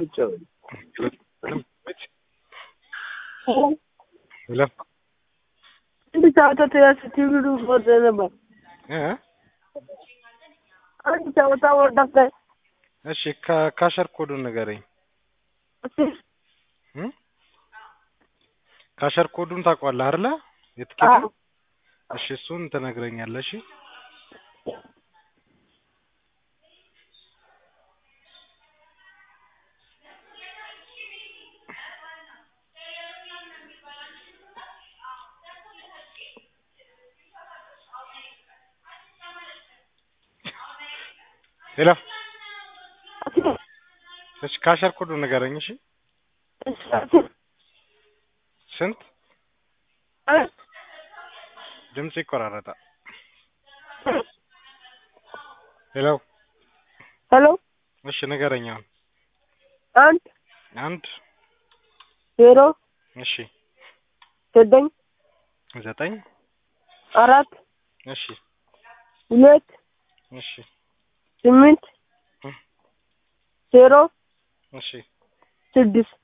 ብቻውን ሄሎ አንድ ጨዋታ ስትብሉ ወደ ነበር እ አንድ ጨዋታ ወደቀ። እሺ ካ- ካሸር ኮዱን ንገረኝ እ ካሸር ኮዱን ታውቀዋለህ አይደለ? የትኬት እሺ እሱን ትነግረኛለህ። እሺ ሄሎ እሺ ካሸር ኮዱን ንገረኝ። እሺ ስንት ድምጽ ይቆራረጣል። ሄሎ ሄሎ እሺ ንገረኝ አሁን አንድ አንድ ዜሮ እሺ ዘጠኝ ዘጠኝ አራት እሺ ሁለት እሺ ስምንት እ ዜሮ እሺ ስድስት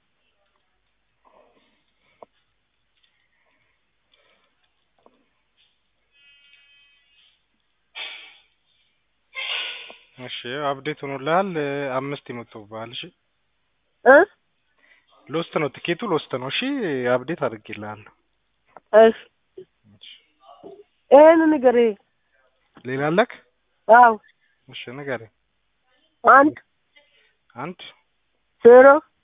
እሺ አፕዴት ሆኖልሃል። አምስት ይመጡብሃል። እሺ እ ሎስት ነው ትኬቱ ሎስት ነው። እሺ አፕዴት አድርጌልሃለሁ። እሺ ይሄን ንገረኝ። ሌላ አለክ? አዎ እሺ ንገረኝ። አንድ አንድ ዜሮ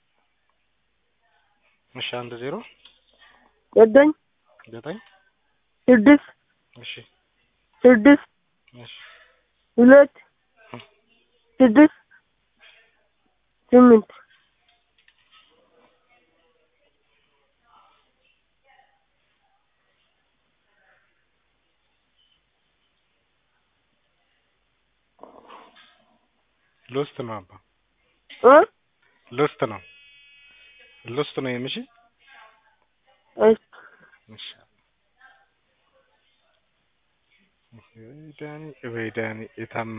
እሺ አንድ ዜሮ ዘጠኝ ዘጠኝ ስድስት እሺ ስድስት እሺ ሁለት ስድስት ስምንት ሎስት ነው አባ እ ሎስት ነው ሎስት ነው የምሺ እሺ እሺ ወይ ዳኒ ወይ ዳኒ የታመ